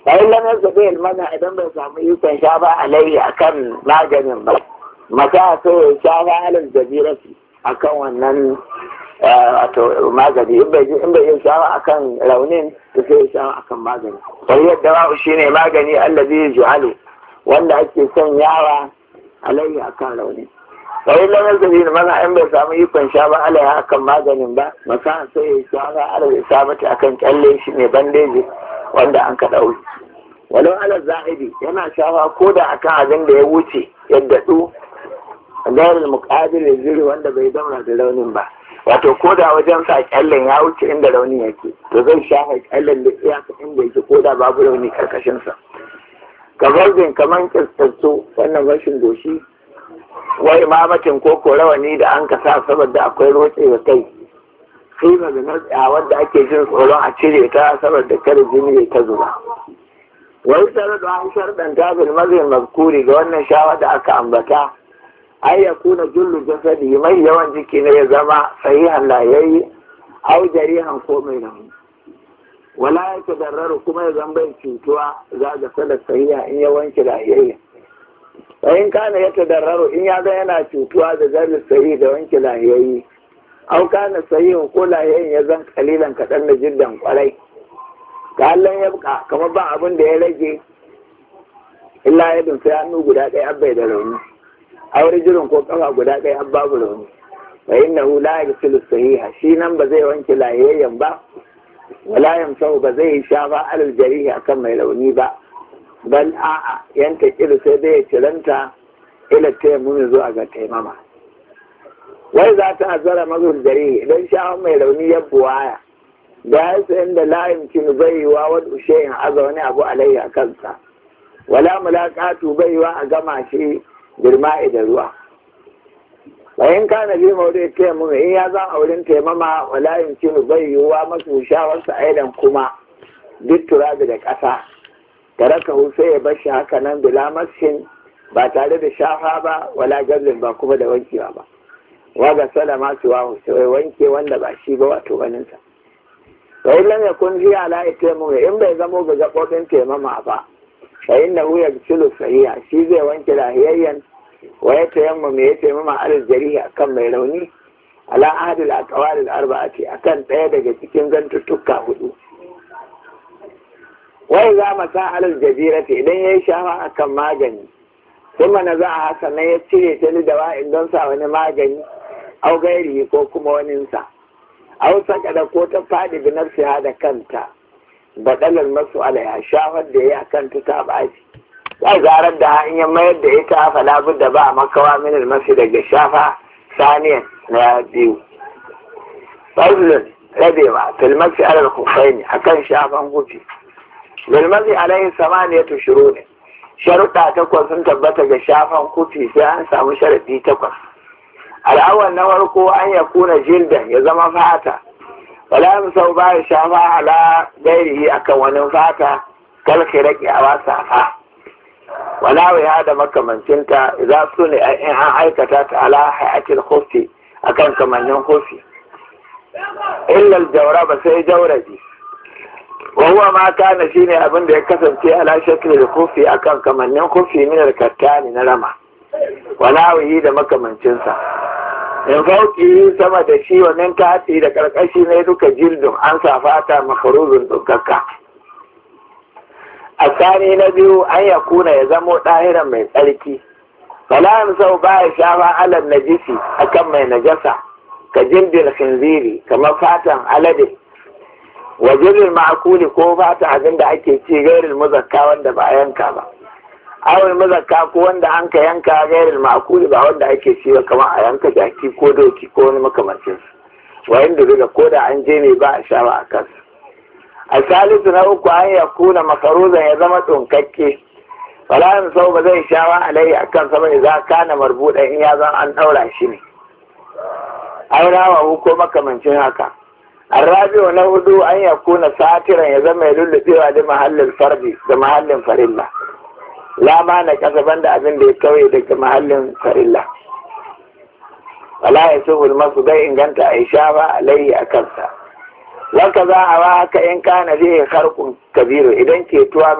bayan lamar zabe ilmana idan bai samu ikon sha ba alayhi akan maganin ba mata so ya sha ba alal jabirati akan wannan wato magani in bai in bai sha ba akan raunin to sai ya sha akan magani sai yadda ba shine magani allazi ju'alu wanda ake son yawa alayhi akan raunin sai lamar zabe ilmana in bai samu ikon sha ba alayhi akan maganin ba masa sai ya sha ba alal isabati akan kyalle shi ne bandeji wanda an ka ɗauri walau ala za'idi yana shafa ko da akan abin da ya wuce yadda ɗu gairar muƙabil zuri wanda bai damra da raunin ba wato ko da wajen sa kyallen ya wuce inda raunin yake to zai shafa kyallen da iyaka inda yake ko da babu rauni karkashin sa kamar bin kaman kistattu wannan rashin doshi wai mamatin ko ko rawani da an ka sa saboda akwai rotsewa kai kima da na wadda ake jin tsoron a cire ta saboda kada jini ya ta zuba wai tare da an sharɗanta bil mazin mazkuri ga wannan shawa da aka ambata ai ya kuna jullu jasadi mai yawan jiki ne ya zama sahihan layayi au jarihan ko mai rauni wala ya tadarraru kuma ya zama bai cutuwa za ga sadar sahiha in ya wanke lahiyayya in kana ya tadarraru in ya ga yana cutuwa da zarar sahihi da wanke lahiyayyi au kana sahihin ko lahiyayin ya zan kalilan kaɗan da jiddan kwarai ga Allah ya buka kamar ba abin da ya rage illa ya sai hannu guda ɗaya abbai da rauni aure jirin ko kafa guda ɗaya an babu rauni fa innahu la yaghsilu sahiha shi nan ba zai wanke lahiyayyan ba wala yamsahu ba zai sha ba alal jarihi akan mai rauni ba bal a'a yanka kilu sai dai ya ciranta ila tayammumi zuwa ga taimama wai za ta azara mazul jarihi idan shawon mai rauni ya buwaya da ya sayan da layin kin bai yi wa wani ushehin aza wani abu alayya kansa wala mulaqatu bai wa a gama shi girma da ruwa bayan kana bi maudu ta mu in ya zan auren taimama wala yin kin bai yi wa masu shawarsa aidan kuma duk turabi da ƙasa taraka sai ya bar shi haka nan bila mashin ba tare da shafa ba wala gazin ba kuma da wankewa ba waga salama su wa sai wanke wanda ba shi ba wato ganinsa sai lam yakun fi ala itaimu in bai zamo ga gabobin taimama ba fa innahu yagsilu sahiha shi zai wanke lahiyayyan wa ya tayamma me ya taimama alal jarihi akan mai rauni ala ahadil aqwalil arba'ati akan ɗaya daga cikin zantuttuka hudu wai za mu sa alal jabirati idan yayi shafa akan magani kuma na za a haka na ya cire ta ni da wa'in don sa wani magani au gairi ko kuma waninsa au saka da ko ta fadi bi nafsiha da kanta badalar masu alaya shafar da ya kanta ta baci ya zarar da in ya mayar da ita fa labu da ba makawa min masu daga shafa saniyan na biyu fazlun rabewa filmasi alal kufaini akan shafan hufi bilmasi alaihi samaniyatu shuruɗin sharuɗa takwas sun tabbata ga shafan kufi sai an samu sharaɗi takwas al'awar na farko an ya kuna jildan ya zama fata wala sau ba ya shafa ala gairihi akan wani fata kalki rake a wasa fa wala ya da makamancinta za su ne in an aikata ta ala hayatil kofi akan kamannin kofi illal jauraba sai jaurabi wahuwa ma kana shine abin da ya kasance ala shakli da kofi akan kamannin kofi min al-kattani na rama wala wahi da makamancinsa in fauki sama da shi wannan kati da karkashi ne duka jildun an sa fata makaruzun dukakka a tsani na biyu an ya kuna ya zamo ɗahiran mai tsarki fala sau ba ya shafa alal najisi akan mai najasa ka jildin khinziri kamar fatan alade wajirin ma'akuli ko fata abin da ake ci gairin muzakka wanda ba yanka ba awul muzakka ko wanda an ka yanka gairin ma'akuli ba wanda ake ci ba kamar a yanka jaki ko doki ko wani makamancin su wayan da daga ko da an je ne ba a sha ba a kansu a salisu na uku an ya kuna makaruzan ya zama tsunkakke falayan sau ba zai sha wa alai a kan sama za kana marbuɗa in ya zan an ɗaura shi ne an rawa ko makamancin haka الرابع نهدو أن يكون ساترا يزم يلل بيوا دي محل الفرد ده محل فريلا لا ما نكسبان ده أبن دي كوي ده محل فريلا ولا يسوه المصر ده إن كانت إشابة عليه أكبسا وكذا أواك إن كان فيه خرق كبير إذن كيتوا